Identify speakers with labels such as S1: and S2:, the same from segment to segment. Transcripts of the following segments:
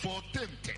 S1: 14th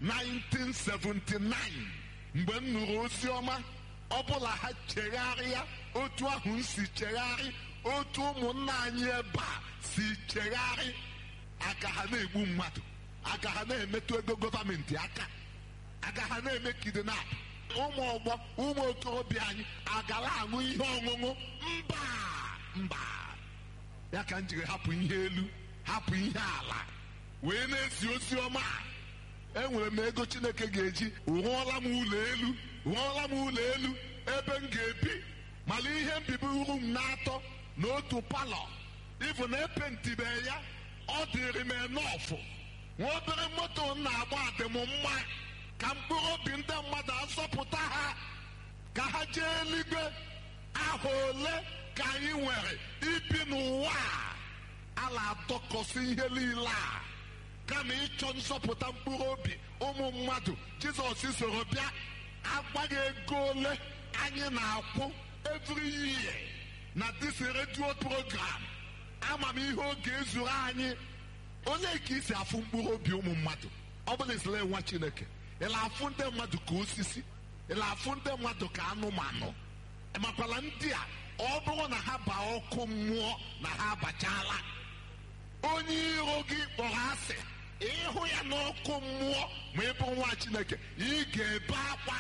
S1: 1979 mgbe m nụrụ ozi ọma ọbụla ha chegharịa otu ahụ m si chegharị otu ụmụnna anyị ebe a si chegharị aka ha na-egbu mmadụ aka ha na-emetụ ego gọọmenti aka aka ha na-eme kidnap ụmụ ọgbọ ụmụ okorobịa anyị agala aṅụ ihe ọṅụṅụ mba mba ya ka m jiri hapụ ihe elu hapụ ihe ala wee na-ezi ozi ọma enwere m ego chineke ga-eji rụọla m ụlọ elu rụọla m ụlọ elu ebe m ga-ebi mana ihe mbibi uru m na-atọ n'otu palọ ịbụ na epentibe ya ọ dịrị m enọfụ nwa obere moto m na-agba adị m mma ka mkpụrụ obi ndị mmadụ azọpụta ha ka ha jee eluigwe aha ole ka anyị nwere ibi n'ụwa a a na-adọkọsị ihe niile a kama ịchọ nzọpụta mkpụrụ obi ụmụ mmadụ jizọs soro bịa agbaghị ego ole anyị na-akwụ every year na this radio program ama m ihe oge ezuru anyị onye ka isi afụ mkpụrụ obi ụmụ mmadụ ọ bụla isila nwa chineke ịla afụ ndị mmadụ ka osisi ịla afụ ndị mmadụ ka anụmanụ makwala ndị a ọ bụrụ na ha baa ọkụ mmụọ na ha abachala onye iro gị kpọrọ asị ịhụ ya n'ọkụ mmụọ ma ị bụ nwa chineke ị ga-ebe akwa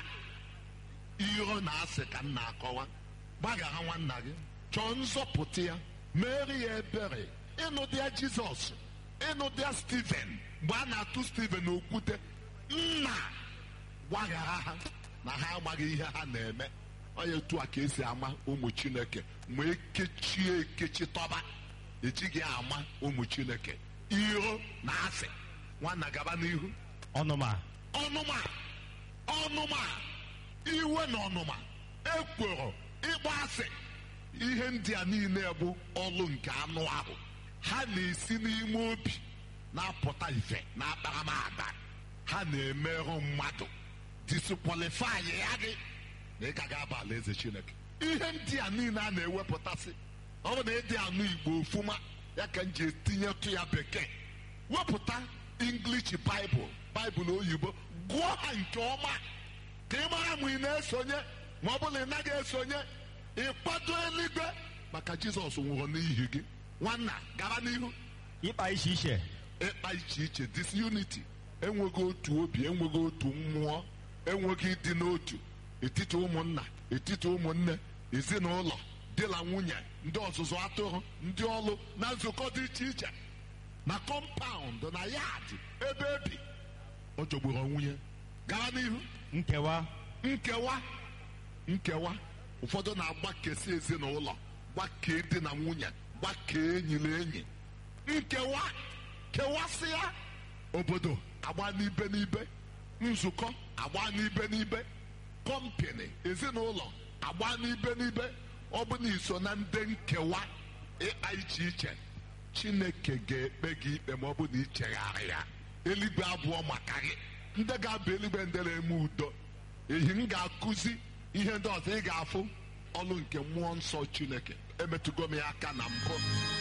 S1: iro na asị ka m na-akọwa gbaghara nwanna gị chọọ nzọpụta ya mere ya ebere ịnụdị ya jizọs ịnụdị ya steven mgbe a na-atụ steven okwute nna gbaghara ha na ha amaghị ihe ha na-eme onye etu a ka esi ama ụmụ chineke ma ekechie ekechi tọba ejighị ama ụmụ chineke iro na asị nwanna gaba n'ihu
S2: ọnụma
S1: ọnụma ọnụma iwe na ọnụma ekworo ịgba asị ihe ndị a niile bụ ọlụ nke anụ ahụ ha na-esi n'ime obi na-apụta ife na akparamagba ha na-emerụ mmadụ diskwalifai ya gị na ị ka ga-aba alaeze chineke ihe ndị a niile a na-ewepụtasị ọ bụ na ịdị anụ igbo ofuma ya ka m ji etinyetụ ya bekee wepụta english baịbụl baịbụl oyibo gụọ ha nke ọma ka ị mara ma ị na-esonye ma ọ bụrụ na ị naghị esonye ịkwado eluigwe maka jizọs nwụrụ n'ihi gị nwanna gara n'ihu
S2: ịkpa iche iche
S1: ịkpa iche iche disunity enweghị otu obi enweghị otu mmụọ enweghị ịdị n'otu etiti ụmụnna etiti ụmụnne ezinụlọ di na nwunye ndị ọzụzụ atụrụ ndị ọlụ na nzukọ dị iche iche na kọmpaụnd na yadị ebe ebi ọ jọgburu nwunye gara n'ihu
S2: nkewa
S1: nkewa nkewa ụfọdụ na-agbakesi ezinụlọ gbakee di na nwunye gbakee enyi na enyi nkewa kewasịa obodo agba n'ibe n'ibe nzukọ agba n'ibe n'ibe kọmpini ezinụlọ agba n'ibe n'ibe ọ bụ na iso na ndị nkewa ịkpa iche iche chineke ga-ekpe gị ikpe ma ọ bụ na ichegharị ya eluigwe abụọ maka gị ndị ga-aba eluigwe ndị na-eme udo ehi m ga-akụzi ihe ndị ọzọ ị ga-afụ ọlụ nke mmụọ nsọ chineke emetụgo m ya aka na mbụ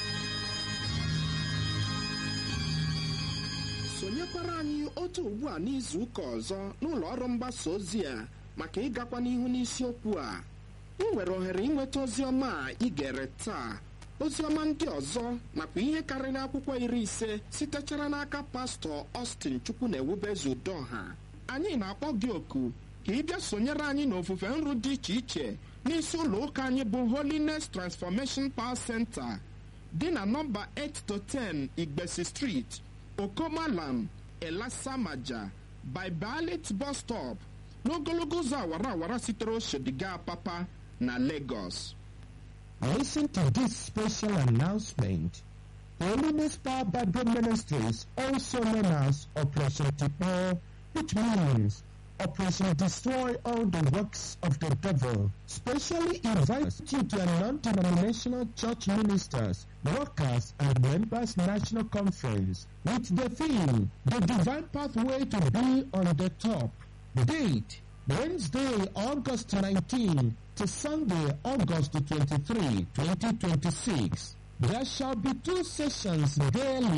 S3: sonyekwara anyị otu ugbu a n'izu ụka ọzọ n'ụlọ ọrụ mgbasa ozi a maka ịgakwa n'ihu n'isiokwu a ị nwere ohere ịnweta ozi ọma a ị gere taa ozi ọma ndị ọzọ nakwa ihe karịrị akwụkwọ iri ise sitechara n'aka pastọ Austin chukwu na ewubezu udoha anyị na-akpọ gị oku ka ị bịa sonyere anyị n'ofufe nru dị iche iche n'isi ụlọ ụka anyị bụ Holiness Transformation Power Center dị na nọmba 8 to 10 Igbesi Street Okomalam Elasamaja by Balit bus stop n'ogologo ụzọ awara awara sitere Oshodiga Papa na Lagos.
S4: Listen to this special announcement. Holiness Power Bible Ministries, also known as Operation Tipo, which means Operation Destroy All the Works of the Devil, specially invites you to a non-denominational church ministers, workers, and members national conference with the theme, The Divine Pathway to Be on the Top. Date, Wednesday, August 19 to Sunday, August 23, 2026. There shall be two sessions daily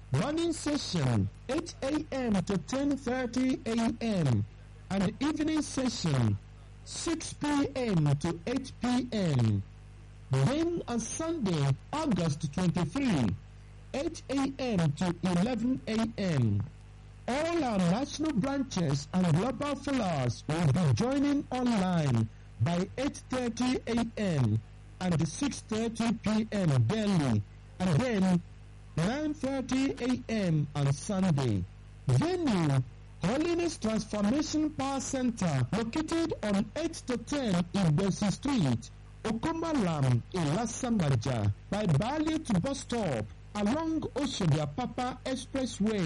S4: Morning session 8 a.m. to 10:30 a.m. and evening session 6 p.m. to 8 p.m. Then on Sunday, August 23, 8 a.m. to 11 a.m. All our national branches and global fellows will be joining online by 8.30 a.m. and 6.30 p.m. daily and then 9.30 a.m. on Sunday. Venue Holiness Transformation Power Center located on 8 to 10 Igbesi Street, Okomalam, Ilasamaja by Bali to bus stop along Oshodia Papa Expressway.